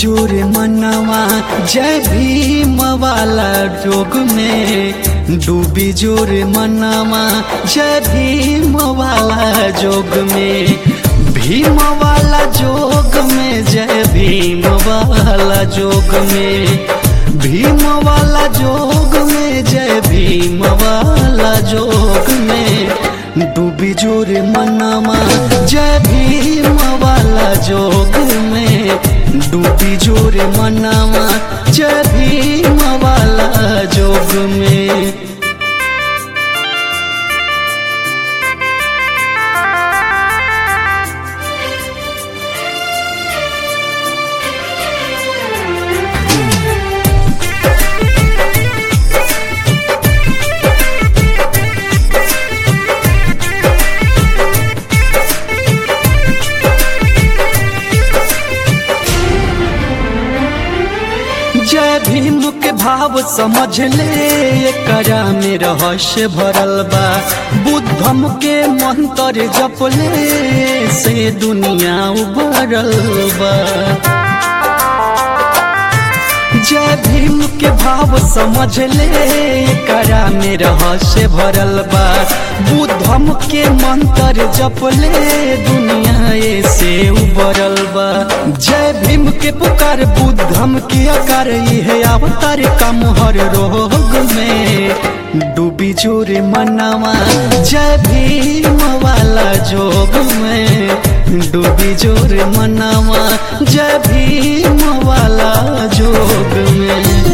जोरे मनवा जय भीम वाला जोग में डूबी जोरे मनवा जय भीम वाला जोग में भीम वाला जोग में जय भीम वाला जोग में भीम वाला जोग में जय भीम वाला जोग में डूबी जोरे मनवा जय भीम वाला जोग में डूबी जोरे मनवा जय भीम वाला जोग में जय भीम के भाव समझ ले एकरा में रहस्य भरल बा बुद्धम के मंत्र जप ले से दुनिया उभरल बा जय भीम के भाव समझ ले करा में रहस्य भरल बा बुद्धम के मंत्र जप ले दुनिया से उबरल बा जय भीम के पुकार बुद्धम के आकार है अवतार का मोहर रोग में डूबी जोरे मनवा जय भीम वाला जोग में डूबी जोरे मनवा जय भीम वाला जोग में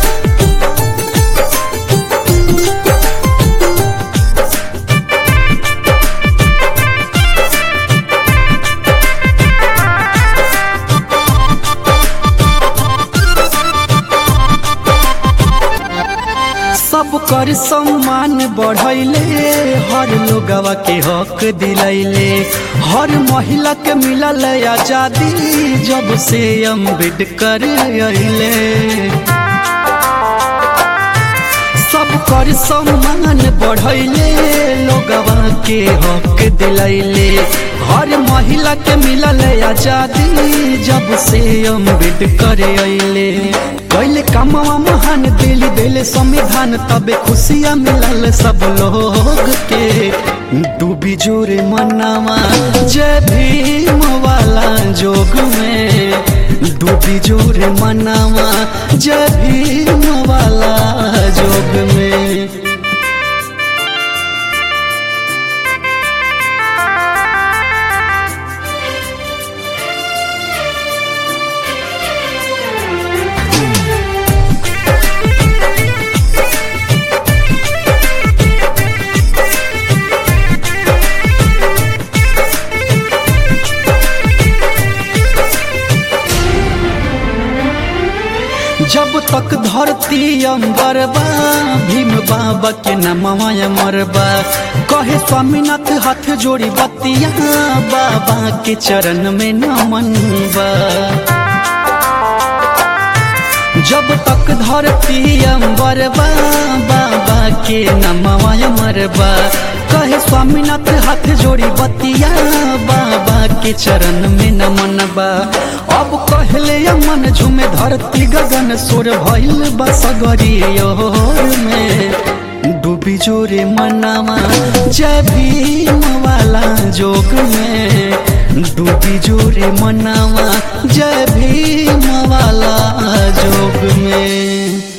सब कर सम्मान बढ़ैले हर लोगवा के हक दिलैले हर महिला के मिलल आजादी जब से अम्बेडकर अइले सब कर सम्मान बढ़ैले लोगवा के हक दिलैले हर महिला के मिलल आजादी जब से अम्बेडकर अइले कैले कामवा महान दिल दिल संविधान तबे खुशियाँ मिलल सब लोग के डूबी जोरे मनवा जय भीम वाला जोग में डूबी जोरे मनवा जय भीम वाला जोग में जब तक धरती अंबर बा भीम बाबा के नमवा मरबा कहे स्वामीनाथ हाथ जोड़ी बतिया बाबा के चरण में नमन बा जब तक धरती अंबर बा बाबा के नमवा मरबा कहे स्वामीनाथ हाथ जोड़ी बतिया बाबा के चरण में नमन बा अब कहले मन झुमे धरती गगन सोर भइल बसगरी में डूबी जोरे मनवा जय भीम वाला जोग में डूबी जोरे मनवा जय भीम वाला जोग में